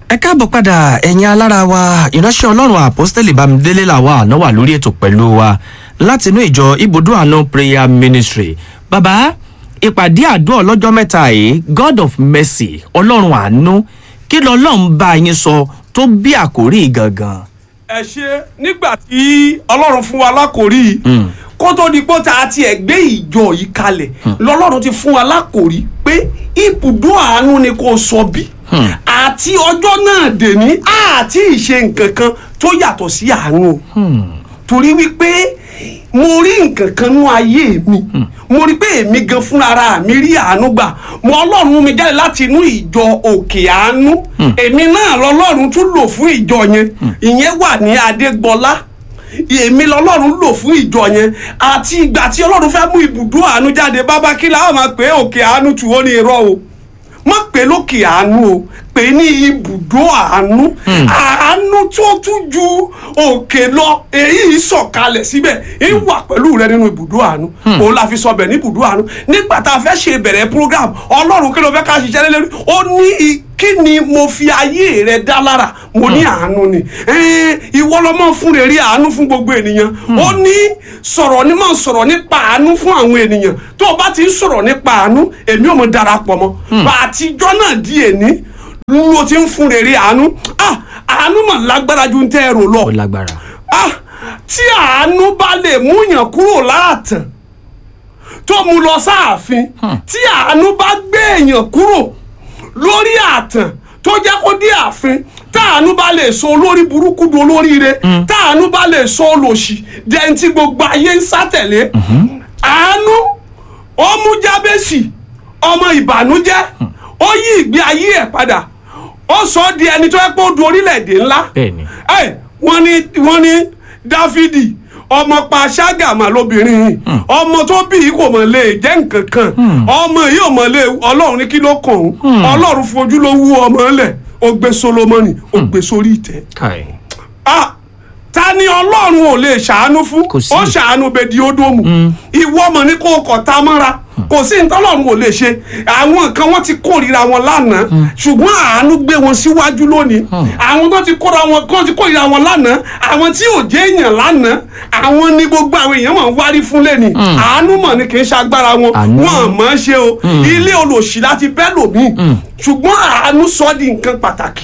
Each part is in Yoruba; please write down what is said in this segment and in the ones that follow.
ẹ káàbọ̀ padà ẹ̀yin alára wa ìránṣẹ́ ọlọ́run àpọ́stẹ́lì bámidélé làwa àná wà lórí ètò pẹ̀lú wa látinú ìjọ ibùdó àánú prayer ministry bàbá ìpàdé àdúrà ọlọ́jọ́ mẹ́ta yìí god of mercy ọlọ́run àánú kí lọ́lọ́run bá yín sọ tó bí àkórí gangan. ẹ ṣe nígbà tí ọlọ́run fún wa lákòrí kó tó di pé tá a tiẹ̀ gbé ìjọ yìí kalẹ̀ lọ́lọ́run ti fún wa lákòrí pé ibùdó àánú ni kò sọ bí àti ọjọ́ náà dè ní àti ìṣe nǹkan kan tó yàtọ̀ sí àánú torí wípé mo rí nǹkan kan nú ayé mi mo rí pé èmi gan fúnra mi rí àánú gbà mo ọlọ́run mú mi jáde láti inú ìjọ òkè àánú èmi náà lọ́lọ́run tún lò fún ìjọ yẹn ìyẹn wà ní adégbọlá èmi lọ́lọ́run lò fún ìjọ yẹn àti ìgbà tí ọlọ́run fẹ́ mú ibùdó àánú jáde bábá kí la ó máa pè é òkè àánú tù ó ní irọ́ o má pè é lókè àánú o pè é ní ibùdó àánú àánú tó tún ju òkè lọ èyí sọ̀kalẹ̀ síbẹ̀ èyí wà pẹ̀lú rẹ nínú ibùdó àánú òun la fi sọ bẹ̀ ní ibùdó àánú nígbà tá a fẹ́ ṣe ìbẹ̀rẹ̀ program ọlọ́run kí ló fẹ́ ká ṣiṣẹ́ lé lórí ó ní i- kí ni mo fi ayé rẹ dá lára mo ní àánú ni Ẹ́n, ìwọ ló máa ń fún rere àánú fún gbogbo ènìyàn ó ní sọ̀rọ̀ ní máa sọ̀rọ̀ nípa àánú fún àwọn ènìyàn tó o bá ti ń sọ̀rọ̀ nípa àánú èmi ò mọ darapọ̀ mọ́ bá àtijọ́ náà di èní ló ti ń fún rere àánú ah àánú mà lágbára ju ń tẹ́ ẹ rò lọ ó lágbára. ah tí àánú bá lè múyàn kúrò láàtàn tó mú lọ sáàfin tí àánú bá gbé èèyàn kúrò lórí àtàn tó jẹ́ kó dé ààfin táàánú bá lè sọ olórí burúkú di olóríire táàánú bá lè sọ olòṣì dẹ́n tí gbogbo ayé ń sátẹ̀lé àánú ó mú jábẹ́sì ọmọ ìbànújẹ́ ó yí ìgbé ayé ẹ̀ padà ó sọ ọ́ di ẹni tó yẹ pé ó du orílẹ̀-èdè ńlá Bẹ́ẹ̀ni. ẹ wọ́n ní wọ́n ní dáfídì ọmọ pa ṣágàmà lóbìnrin yìí ọmọ tó bí yìí kò mọ̀ lè jẹ́ nǹkan kan ọmọ yìí ò mọ̀ lè ọlọ́run ní kí ló kàn òun ọlọ́run fojú ló wú ọmọ lẹ̀ ó gbé solomoni ó gbé sórí ìtẹ́ káì. ah ta ni ọlọ́run ò lè ṣàánú fún Kò sí. ó ṣàánú bèdí ódòmù ìwọ ọmọ ní kó kọ̀ tá mọ́ra kò sí ntọ́lọ́run ò lè ṣe àwọn kan wọ́n ti kórìíra wọn lánàá ṣùgbọ́n àánú gbé wọn síwájú lónìí àwọn tó ti kóra wọn kó ti kórìíra wọn lánàá àwọn tí ò jẹ́ èèyàn lánàá àwọn ni gbogbo àwọn èèyàn mọ̀ ń wárí fún lẹ́ni àánú mọ̀ ni kì í ṣagbára wọn Àánú. wọn mọ̀ ọ́n ṣe o ilé olòṣì láti bẹ́ lòmíì ṣùgbọ́n àánú sọ ọ́ di nǹkan pàtàkì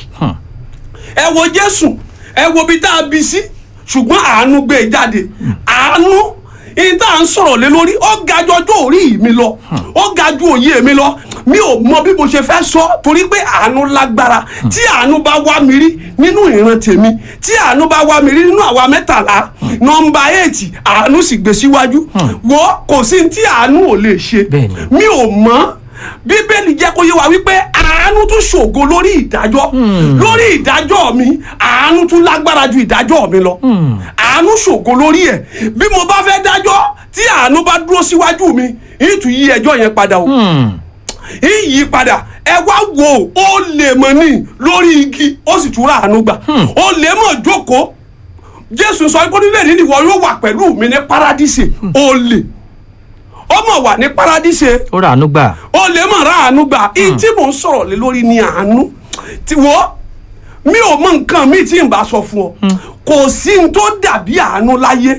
ẹ wo jésù ẹ wo bí tá a bí sí ṣùgbọ́n àánú gbé e jáde àánú ìyí tá à ń sọ̀rọ̀ lé lórí ó ga ju ọjọ́ orí mi lọ ó ga ju òye mi lọ mi ò mọ bí mo ṣe fẹ́ sọ torí pé àánú lágbára tí àánú bá wá mi rí nínú ìran tèmi tí àánú bá wá mi rí nínú àwa mẹ́tàlá nọmba eight àánú sì gbé síwájú wo kò sí ní tí àánú ò lè ṣe Bẹ́ẹ̀ni. mi ò mọ̀ bíbélì jẹ́ kó yé wa wípé àánú tún ṣògo lórí ìdájọ́ lórí ìdájọ́ mi àánú tún lágbára ju ìdájọ́ mi lọ àánú ṣògo lórí ẹ̀ bí mo bá fẹ́ dájọ́ tí àánú bá dúró síwájú mi ìtù yí ẹjọ́ yẹn padà o ìyí padà ẹ wá wo ó lè mọ̀ ní lórí igi ó sì tún rà àánú gbà ó lè mọ̀ jókòó jésù sọ pé nílẹ̀ nínú ìwọ yóò wà pẹ̀lú mi ní paradíṣe ó lè ó mọ̀ wà ní paradíṣe ó rà ánú gbà. o lè mọ̀ ra àánú gbà èyí tí mò ń sọ̀rọ̀ lé lórí ni àánú tí wọ́ mi ò mọ nǹkan mi tí n bá sọ fún ọ kò sí n tó dàbí àánú láyé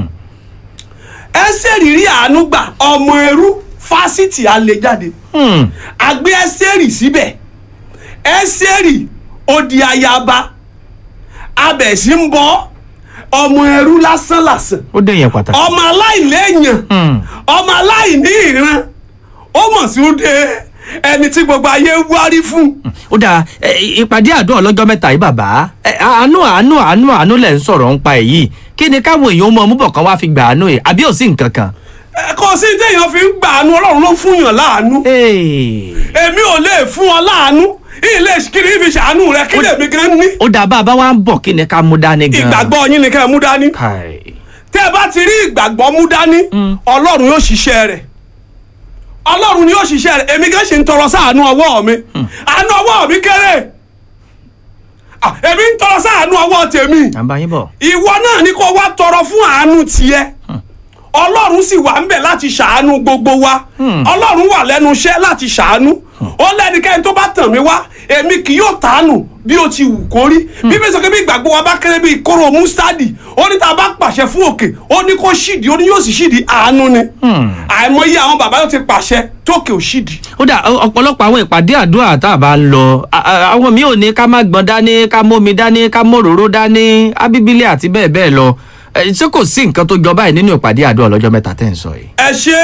ẹsẹ̀ rírí àánú gbà ọmọ ẹrú fásitì alẹ́ jáde àgbé ẹsẹ̀rì síbẹ̀ ẹsẹ̀rì odi ayaba abẹ̀sí ń bọ́ ọmọ ẹrú lásán lásán ó dé yẹn pàtàkì. ọmọ aláìléèyàn ọmọ aláìní ìran ó mọ̀ sí ó dé ẹni tí gbogbo ayé wárí fún ó dáa ẹ, ìpàdé àdúrà ọlọ́jọ́ mẹ́ta yìí bàbá ẹ, àánú àánú àánú àánú lẹ̀ ń sọ̀rọ̀ ń pa èyí kí ni káwọn èèyàn mọ ọmú bọ̀ kan wá fi gbà àánú yìí àbí ò sí nǹkan kan. Ẹ, kò sí téèyàn fi ń gbà àánú ọlọ́run ló fún yàn láàánú Hey. èmi ò lè fún ọ láàánú ilé kiri fi ṣàánú rẹ kí lèmi gan ní ó dáa bá a bá wá ń bọ̀ kí ni ká mú dání gan. ìgbàgbọ́ yín ni kẹ́ ẹ mú dání Káì. tẹ́ ẹ bá ti rí ìgbàgbọ́ mú dání ọlọ́run yóò ṣiṣẹ́ rẹ̀ ọlọ́run ni yóò ṣiṣẹ́ rẹ̀ èmi gan ṣe ń tọrọ sáànú ọwọ́ mi àánú ọwọ́ mi kéré Ah, èmi ń tọrọ sáànú ọwọ́ tèmi à ń bá yín bọ̀. ìwọ náà ni kó wá tọrọ fún àánú tiẹ̀ ọlọ́run sì wà ń bẹ̀ láti ṣàánú gbogbo wa ọlọ́run wà lẹ́nu iṣẹ́ láti ṣàánú ó lẹ́nikẹ́ni tó bá tàn mí wá èmi kì yóò tàánù bí o ti wù kó rí bíbélì sọ pé bí ìgbàgbọ́ wa bá kéré bí kóró mustadi ó ní tá a bá pàṣẹ fún òkè ó ní kó ṣídìí ó ní yóò sì ṣídìí àánú ni àìmọye àwọn bàbá yóò ti pàṣẹ tókè ò ṣídìí ó dà ọ- ọ̀pọ̀lọpọ̀ àwọn ìpàdé àdúrà tá a bá ń lọ a- a- àwọn mi ò ní ká má gbọ́n dání ká mómi dání ká móròró dání ábíbílẹ̀ àti bẹ́ẹ̀ bẹ́ẹ̀ lọ Ẹ, ṣé kò sí nǹkan tó jọ báyìí nínú ìpàdé àdúrà ọlọ́jọ́ mẹ́ta tẹ́ ń sọ yìí. ẹ ṣe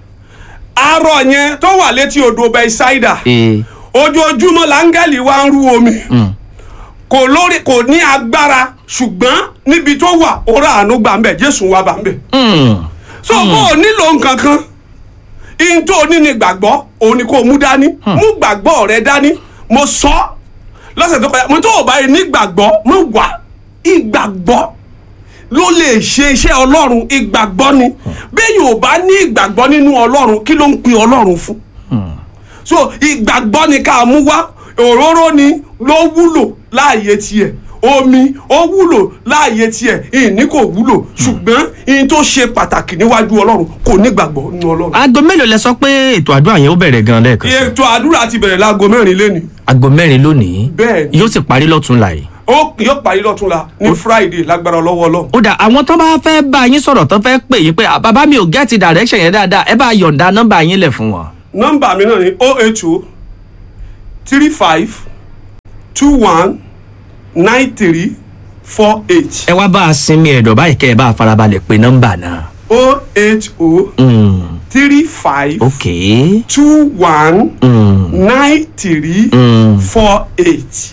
arọ yẹn tó wà létí odò bẹ́sáìdà Ee, ojoojúmọ́ láńgẹ́lì wa ń rú omi kò lórí kò ní agbára ṣùgbọ́n níbi tó wà ó rà àánú gbà ń bẹ̀ jésù wà bá ń bẹ̀ mm, so bó o nílò nǹkan kan ihun tó o ní ni gbàgbọ́ òun ni kò mú dání mú gbàgbọ́ rẹ dání mo sọ ọ́ lọ́sẹ̀ tó kọjá mo tó o bá yẹ ní gbàgbọ́ mo wà ìgbàgbọ́ ló lè ṣe iṣẹ́ ọlọ́run ìgbàgbọ́ ni bẹ́ẹ̀ yóò bá ní ìgbàgbọ́ nínú ọlọ́run kí ló ń pin ọlọ́run fún so ìgbàgbọ́ ni ká mú wá òróró ni ló wúlò láàyè tiẹ̀ omi ó wúlò láàyè tiẹ̀ ìní kò wúlò ṣùgbọ́n ìyìn tó ṣe pàtàkì níwájú ọlọ́run kò nígbàgbọ́ nínú ọlọ́run. aago mélòó lẹ sọ pé ètò àdúrà yẹn ó bẹ̀rẹ̀ gan lẹ́ẹ̀kan sí. ètò àdúrà ti bẹ̀rẹ̀ láago mẹ́rin lẹ́nu aago mẹ́rin lónìí Bẹ́ẹ̀ ni. yóò sì parí lọ́tún láì. ó yóò parí lọ́túnla ní friday lágbára lọ́wọ́ ọlọ́run. ó dà àwọn tó bá fẹ́ bá yín sọ̀rọ̀ tó fẹ́ pè yín pé "Ah, bàbá mi ò gẹ́ẹ̀tì direction yẹn dáadáa ẹ bá yọ̀ǹda nọ́mbà yín lẹ̀ fún wọn. nọ́mbà mi náà ni o eight o three five two one nine three four eight ẹ wá bá a sinmi ẹ̀dọ̀ báyìí kẹ́ ẹ bá a farabalẹ̀ pé nọ́mbà náà. o eight o Mm, three five ok. two one Mm, nine three mm. four eight.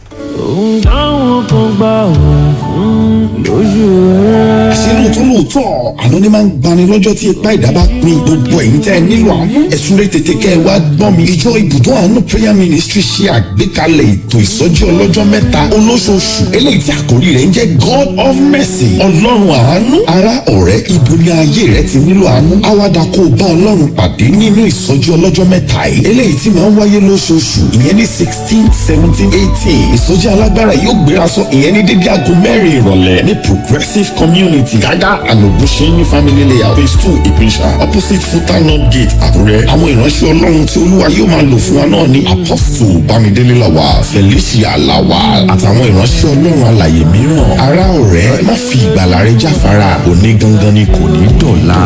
táwọn kan gbà wọ́n fún lójú rẹ̀. àṣé lóòótọ́ lóòótọ́ àná ni máa ń gbani lọ́jọ́ tí ipa ìdá bá pin gbogbo ẹ̀yin tẹ́ ẹ nílò àánú ẹ̀sùn rẹ̀ tètè kẹ́ ẹ wá gbọ́n mi. ìjọ ibùdó àánú prayer ministry ṣe àgbékalẹ̀ ètò ìsọjí ọlọ́jọ́ mẹ́ta olóṣooṣù eléyìí tí àkórí rẹ̀ ń jẹ́ god of mercy ọlọ́run àánú ará ọ̀rẹ́ ibo ni ayé rẹ ti nílò àánú àwàdà kó o bá ọlọ́run pàdé nínú ìsọjí ọlọ́jọ́ mẹ́ta yìí eléyìí tí máa ń wáyé lóṣooṣù ìyẹn ní sixteen seventeen eighteen ìsọjí alágbára yóò gbéra sọ ìyẹn ní dédé aago mẹ́rin ìrọ̀lẹ́ ní progressive community gágá ànàbùsẹ́yìn family layout phase two ìpínṣà opposite futana gate àkúrẹ́ àwọn ìránṣẹ́ ọlọ́run tí olúwa yóò máa lò fún wa náà ní apostle bámidélé làwà felicia làwà àtàwọn ìránṣẹ́ ọlọ́run alàyè mìíràn ará ọ̀rẹ́ má fi ìgbàlà rẹ jáfara òní gangan ni kò ní dọ̀la.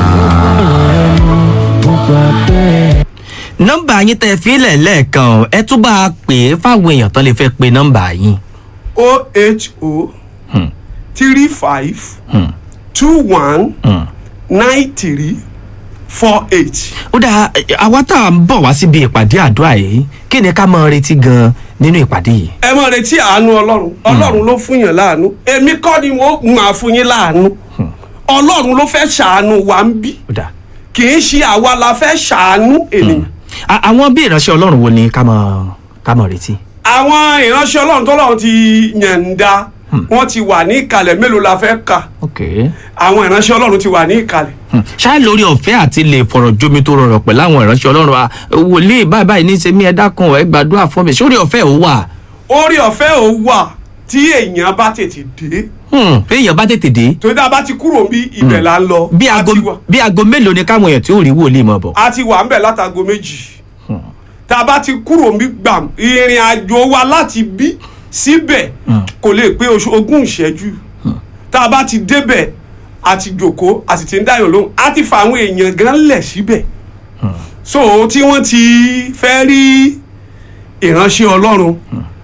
mo gbà bẹ́ẹ̀. nọ́mbà yín tẹ́ ẹ fílẹ̀ lẹ́ẹ̀kan o, ẹ tún bá a pè é fáwọn èèyàn tó lè fẹ́ pe nọ́mbà yín. o eight o three five two one nine three four eight. ó dà àwa tá à ń bọ̀ wá síbi ìpàdé àdúrà yìí kí ni ká máa retí gan nínú ìpàdé yìí. ẹ máa retí àánú ọlọ́run ọlọ́run ló fún yàn láàánú èmi kọ́ ni wọ́n máa fún yín láàánú ọlọ́run ló fẹ́ ṣàánú wa ń bí ó dà kì í ṣe àwa la fẹ́ ṣàánú ènìyàn. À- àwọn bí ìránṣẹ́ ọlọ́run wo ni ká máa ká máa retí. àwọn ìránṣẹ́ ọlọ́run tọ́lọ́run ti yànda wọ́n ti wà ní ìkàlẹ̀ mélòó la fẹ́ kà ok àwọn ìránṣẹ́ ọlọ́run ti wà ní ìkàlẹ̀. ṣáà lórí ọ̀fẹ́ àti lè fọ̀rọ̀ jomi tó rọrọ̀ pẹ̀lú àwọn ìránṣẹ́ ọlọ́run à, wòlíì báyìí báyìí ní í ṣe mí ẹ dákun ẹ gbàdúrà fún mi sórí ọ̀fẹ́ ò wà. orí ọ̀fẹ́ ò wà tí èèyàn bá tètè dé Hmm, bí èèyàn bá tètè dé torí tá a bá ti kúrò bí ibẹ̀ là ń lọ bí A aago ti wà- bí aago mélòó ni káwọn èèyàn tí ò rí wòlíì mọ̀ bọ̀. a ti wà ń bẹ̀ látago méjì tá a bá ti kúrò bí gbàm ìrìn àjò wa láti bí síbẹ̀ kò lè pé oṣù ogún ìṣẹ́jú tá a bá ti débẹ̀ a ti jòkó a sì ti ń dáyọ̀ lóhùn a ti fa àwọn èèyàn gan lẹ̀ síbẹ̀ so tí wọ́n ti fẹ́ rí ìránṣẹ́ ọlọ́run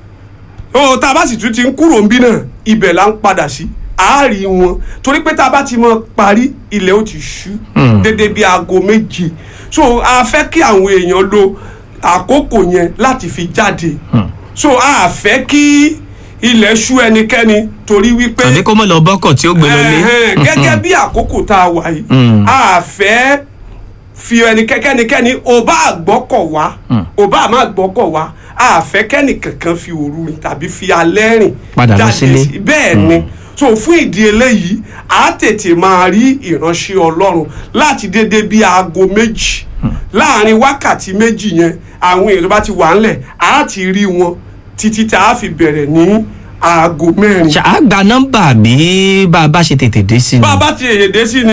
ó tá a bá sì tún ti ń kúrò níbí náà ibẹ̀ là ń padà sí àárí wọn torí pé tá a bá ti mọ parí ilẹ̀ ó ti ṣú dédé bí aago méje so a fẹ́ kí àwọn èèyàn lo àkókò yẹn láti fi jáde so a fẹ́ kí ilẹ̀ ṣú ẹnikẹ́ni torí wípé tàbí kó mọ̀ lọ bọ́kọ̀ tí ó gbé lọ lé. Ẹ̀hẹ́n, gẹ́gẹ́ bí àkókò tá a wà yìí Mm. a fẹ́ fi ẹni kẹ́kẹ́nikẹ́ni ò bá àgbọ́kọ̀ wá ò bá àmọ́ àgbọ́kọ̀ wá a fẹ́ kẹ́ni kankan fi òru rìn tàbí fi alẹ́ rìn Padà lọ jáde sílé. sí- bẹ́ẹ̀ ni so fún ìdí eléyìí a tètè máa rí ìránṣẹ́ ọlọ́run láti dédé bí aago méjì láàrin wákàtí méjì yẹn àwọn èèyàn tó bá ti wà ńlẹ̀ a ti rí wọn títí tá a fi bẹ̀rẹ̀ ní aago mẹ́rin ṣáà gba nọ́mbà bí bá a bá ṣe tètè dé sí ni. bá a bá ti èyè dé sí ni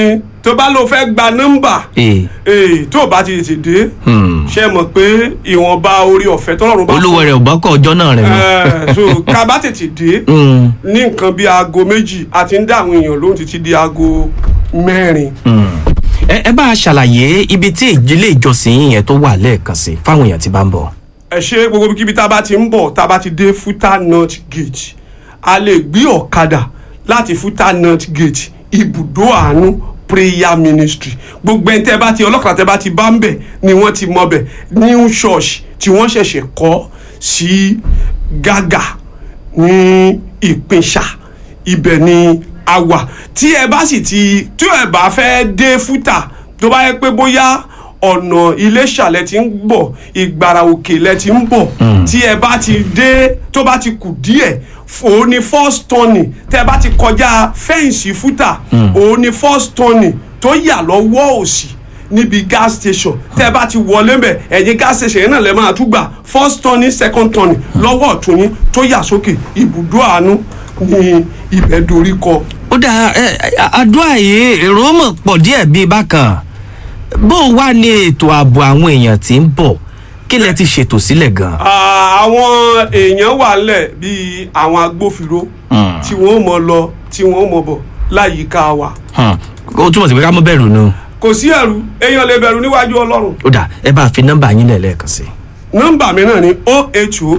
tó bá lọ fẹ́ gba nọ́mbà ee ee tó o bá ti tètè dé Hmm. ṣe mọ̀ pé ìwọ̀nba orí ọ̀fẹ́ tọ́lọ́run bá olúwo rẹ̀ ò bọ́kọ̀ ọjọ́ náà rẹ̀ mọ́. Ẹ, so ká bá tètè dé Hmm. ní nǹkan bíi aago méjì a ti ń dá àwọn èèyàn lóhùn títí di aago mẹ́rin. ẹ ẹ bá a ṣàlàyé ibi tí ilé ìjọsìn yín yẹn tó wà lẹ́ẹ̀kan sí fáwọn èèyàn tí bá ń bọ̀. ẹ ṣe gbogbo kíbi tá a bá ti ń bọ̀ tá a bá ti dé futa north gate a lè gbé ọ̀kadà láti futa north gate ibùdó àánú prayer ministry gbogbo ẹni tẹ́ bá ti ọlọ́kadà tẹ́ bá ti bá ń bẹ̀ ni wọ́n ti mọ bẹ̀ new church tí wọ́n ṣẹ̀ṣẹ̀ kọ́ sí gàgà ní ìpínṣà ibẹ̀ ni a wà tí ẹ bá sì ti tí ẹ bá fẹ́ dé fúta tó bá yẹ pé bóyá ọ̀nà iléṣà lẹ ti ń bọ̀ ìgbàrà òkè lẹ ti ń bọ̀ tí ẹ bá ti dé tó bá ti kù díẹ̀ òun ni first turning tẹ bá ti kọjá fẹ́ǹsì fúta òun ni first turning tó yà lọ́wọ́ òsì níbi gas station tẹ bá ti wọlé mbẹ ẹ̀yìn gas station yẹn náà lẹ máa tún gbà first turning second turning lọ́wọ́ ọ̀tún yín tó yà sókè ibùdó àánú ní ibẹ̀ dorí kọ. ó dáa ẹ ẹ, àdúrà yìí èrò mọ̀ pọ̀ díẹ̀ bíi bákan bó o wá ní ètò ààbò àwọn èèyàn tí ń bọ̀ kí lẹ ti ṣètò sílẹ̀ gan. Ah, àwọn èèyàn wà lẹ̀ bíi àwọn agbófinró tí wọ́n mọ̀ lọ tí wọ́n mọ̀ bọ̀ láyìíká wa Hmm. ó túmọ̀ sí pé ká mọ́ bẹ̀rù nu. kò sí ẹ̀rù èèyàn lè bẹ̀rù níwájú ọlọ́run ó dáa ẹ bá a fi nọ́mbà yín lẹ̀ lẹ́ẹ̀kan sí. nọ́mbà mi náà ni oh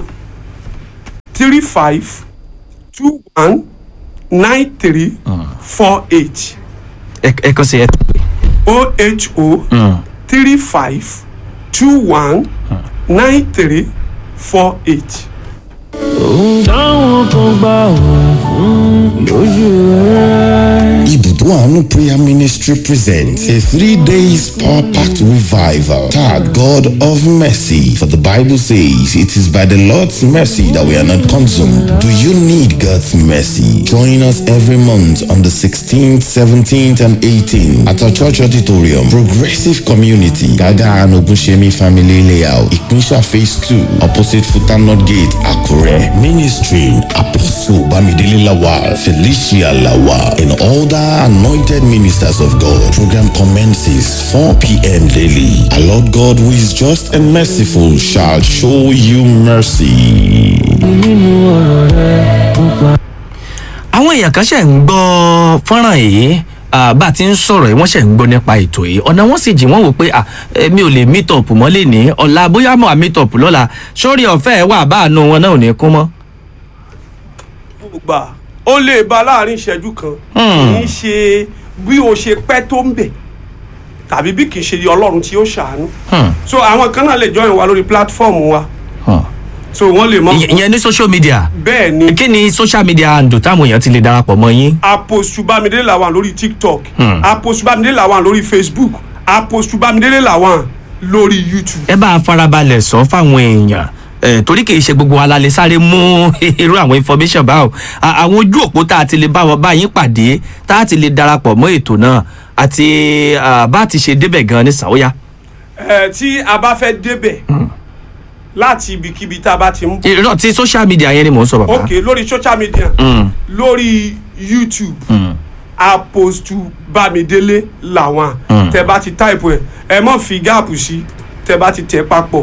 three five two one nine three four eight ẹ ẹ kàn sí ẹ tẹ̀lé. oh three five two one nine three four eight. ohun táwọn kan gbà wẹ̀ fún lójú rẹ̀. Ibùdó Àánú Prayer Ministry presents a three days power packed revival. Tag God of Mercy. For the Bible says, It is by the Lord's mercy that we are not consumed. Do you need God's mercy? Join us every month on the 16th, 17th, and 18th at our church auditorium, Progressive Community, Gaga and Ogunshemi Family Layout, Ikpinsha Phase 2, opposite Futa North Gate, Akure. Ministry Apostle Bamidele Lawal, Felicia Lawal, and all the anointed ministers of God. Program commences 4 p.m. daily. Our Lord God, who is just and merciful, shall show you mercy. nínú ọ̀rọ̀ rẹ̀ mo pa. àwọn èèyàn kan ṣẹ̀ ń gbọ́ fọ́nrán yìí ah, bá a ti ń sọ̀rọ̀ yìí wọ́n ṣẹ̀ ń gbọ́ nípa ètò yìí ọ̀nà wọn sì jì wọ́n wò pé ah, eh, mi ò lè meet up mọ́lẹ̀ ní ọ̀la bóyá mọ̀ à meet up lọ́la sórí ọ̀fẹ́ ẹ̀ wà bá àánú wọn náà ò ní kún mọ́. gbà ó lè ba láàrin ìṣẹ́jú kan kì í ṣe bí o ṣe pẹ́ tó ń bẹ̀ tàbí bí kì í ṣe ọlọ́run tí ó ṣàánú Hmm. so àwọn kan náà lè join wa lórí platform wa Hmm. so wọ́n lè mọ Ìyẹn- ìyẹn ní social media bẹ́ẹ̀ ni kí ni social media handle táwọn èèyàn ti lè darapọ̀ mọ́ yín. apostu bámidélé làwọn lórí tiktok Hmm. apostu bámidélé làwọn lórí facebook apostu bámidélé làwọn lórí youtube. ẹ bá a farabalẹ̀ sọ fáwọn èèyàn ẹ torí kì í ṣe gbogbo wa la lè sáré mú irú àwọn information báwo À- àwọn ojú òpó tá a ti lè bá wọn bá yín pàdé tá a ti lè darapọ̀ mọ́ ètò náà àti à, bá a ti ṣe débẹ̀ gan ní sàóyá. ẹ tí a bá fẹ́ débẹ̀ láti ibikíbi tá a bá ti ń bọ̀ irọ́ ti social media yẹn ni mò ń sọ bàbá. ok lórí social media Mm, lórí youtube mm. apostu bámidélé làwọn Mm. tẹ bá ti táìpù ẹ ẹ mọ̀ fi gáàpù sí tẹ bá ti tẹ̀ papọ̀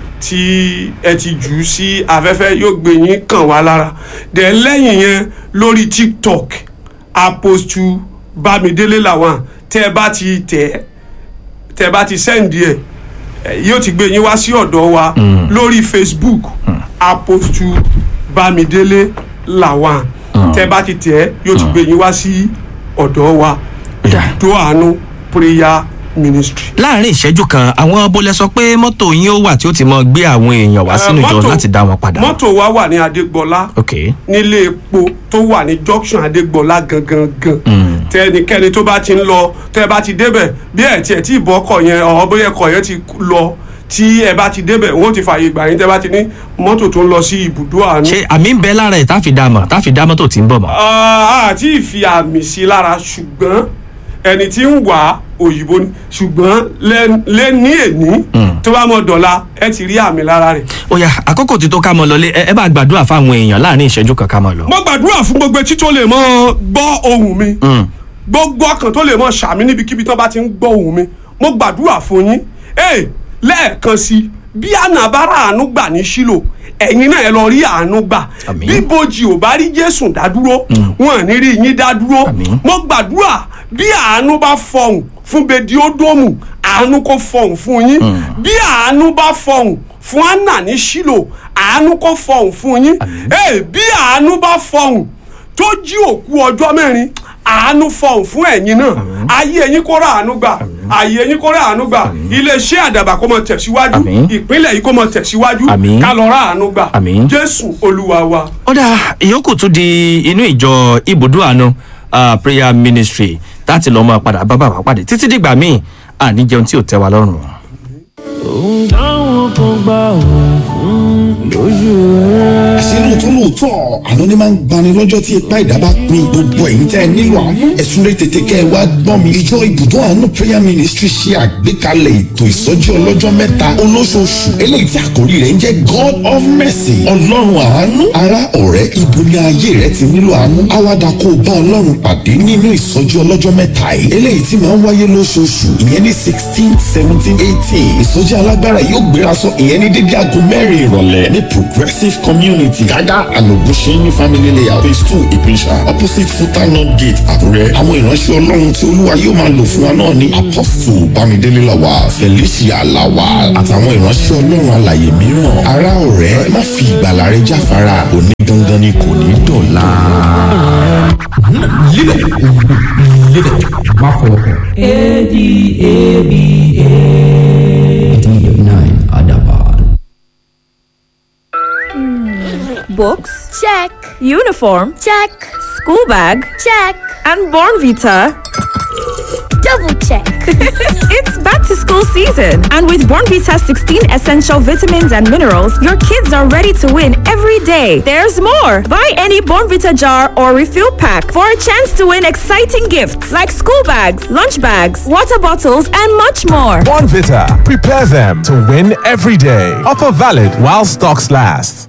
tí ẹ ti jù ú sí afẹ́fẹ́ yóò gbé yín kàn wá lára dẹ̀ lẹ́yìn yẹn lórí tiktok apostu bámidélé làwọn tẹ bá ti tẹ̀ tẹ bá ti sẹ́ǹdì ẹ̀ ẹ, yóò ti gbé yín wá sí ọ̀dọ̀ wa lórí facebook apostu bámidélé làwọn tẹ bá ti tẹ̀ yóò ti gbé yín wá sí ọ̀dọ̀ wa Dà. ìdó àánú prayer ministry. láàrin ìṣẹ́jú kan àwọn bólẹ̀ sọ pé mọ́tò yín ó wà tí ó ti mọ gbé àwọn èèyàn wá sínú Eh, ìjọ mọ́tò- láti dá wọn padà. mọ́tò wa wà ní adégbọlá ok nílé epo tó wà ní junction adégbọlá gangan gan tẹnikẹ́ni tó bá ti ń lọ tẹ bá ti débẹ̀ bí ẹ̀ tiẹ̀ tí ìbọn ọkọ̀ yẹn ọ̀ bóyá ọkọ̀ yẹn ti lọ tí ẹ bá ti débẹ̀ wọ́n ti fààyè gbà yín tẹ bá ti ní mọ́tò tó ń lọ sí ibùdó àánú. ṣé àmì ń bẹ lára ẹ̀ tá a fi dá mọ̀ tá a fi dá mọ́tò tí ń bọ̀ mọ́. Ah, àti ìfi àmì sí lára ṣùgbọ́n ẹni tí ń wà òyìnbó ni ṣùgbọ́n lẹ́- lẹ́ni èní tó bá mọ̀ dọ̀la ẹ ti rí àmì lára rẹ̀. ó yá àkókò tí tó ká mọ lọlé ẹ ẹ bá gbàdúrà fáwọn èèyàn láàrin ìṣẹ́jú kan ká mọ lọ. mo gbàdúrà fún gbogbo etí tó lè mọ gbọ́ ohùn mi Mm. gbogbo ọkàn tó lè mọ sàmì níbikíbi tó bá ti ń gbọ́ ohùn mi mo gbàdúrà fún yín ee lẹ́ẹ̀kan sí i bí ànàbárà àánú gbà ní sílò ẹ̀yin náà ẹ lọ rí àánú gbà Àmín. bí bojì ò bá rí jésù dádúró wọn ò ní rí yín dádúró Àmín. mo gbàdúrà bí àánú bá fọhùn fún bediodomu àánú kò fọhùn fún yín bí àánú bá fọhùn fún anna ní sílò àánú kò fọhùn fún yín ee bí àánú bá fọhùn tó jí òkú ọjọ́ mẹ́rin àánú fọhùn fún ẹ̀yin náà ayé ẹ̀yin kó rà àánú gbà ayé ẹ̀yin kó rà àánú gbà iléeṣẹ́ àdàbà kó mọ tẹ̀síwájú Àmín. ìpínlẹ̀ yìí kó mọ tẹ̀síwájú Àmín. ká lọ rà àánú gbà Àmín. jésù olúwa wa. ó dà ìyókù tún di inú ìjọ ibùdó àánú ah, prayer ministry láti lọ́ọ́ máa padà bá bàbá pàdé títí dìgbà míì àní jẹun tí ò tẹ́ wa lọ́rùn. ohun táwọn kan gbà wọ́n fún lójú rẹ̀. àṣé lóòótọ́ lóòótọ́ àná ni máa ń gbani lọ́jọ́ tí ipá ìdá bá pin gbogbo ẹ̀yin tẹ́ ẹ nílò àánú ẹ̀sùn rẹ̀ tètè kẹ́ ẹ wá gbọ́n mi ìjọ ibùdó àánú prayer ministry ṣe àgbékalẹ̀ ètò ìsọjí ọlọ́jọ́ mẹ́ta olóṣooṣù eléyìí tí àkórí rẹ̀ ń jẹ́ god of mercy ọlọ́run àánú ará ọ̀rẹ́ ibo ni ayé rẹ ti nílò àánú àwàdà kó o bá ọlọ́run pàdé nínú ìsọjí ọlọ́jọ́ mẹ́ta yìí eléyìí tí máa ń wáyé lóṣooṣù ìyẹn ní sixteen seventeen eighteen ìsọjí alágbára yóò gbéra sọ ìyẹn ní dédé aago mẹ́rin ìrọ̀lẹ́ ní progressive community gágá ànàgúnṣeyìn family layout phase two ìpínṣà opposite futana gate àkúrẹ́ àwọn ìránṣẹ́ ọlọ́run tí olúwa yóò máa lò fún wa náà ní apostle bámidélé làwà felicia làwà àtàwọn ìránṣẹ́ ọlọ́run alàyè mìíràn ará ọ̀rẹ́ má fi ìgbàlà rẹ jáfara òní gangan ni kò ní dọ̀la. Books? Check. Uniform? Check. School bag? Check. And Born Vita? Double check. it's back to school season, and with Born Vita's 16 essential vitamins and minerals, your kids are ready to win every day. There's more. Buy any Born Vita jar or refill pack for a chance to win exciting gifts like school bags, lunch bags, water bottles, and much more. Bonvita. Prepare them to win every day. Offer valid while stocks last.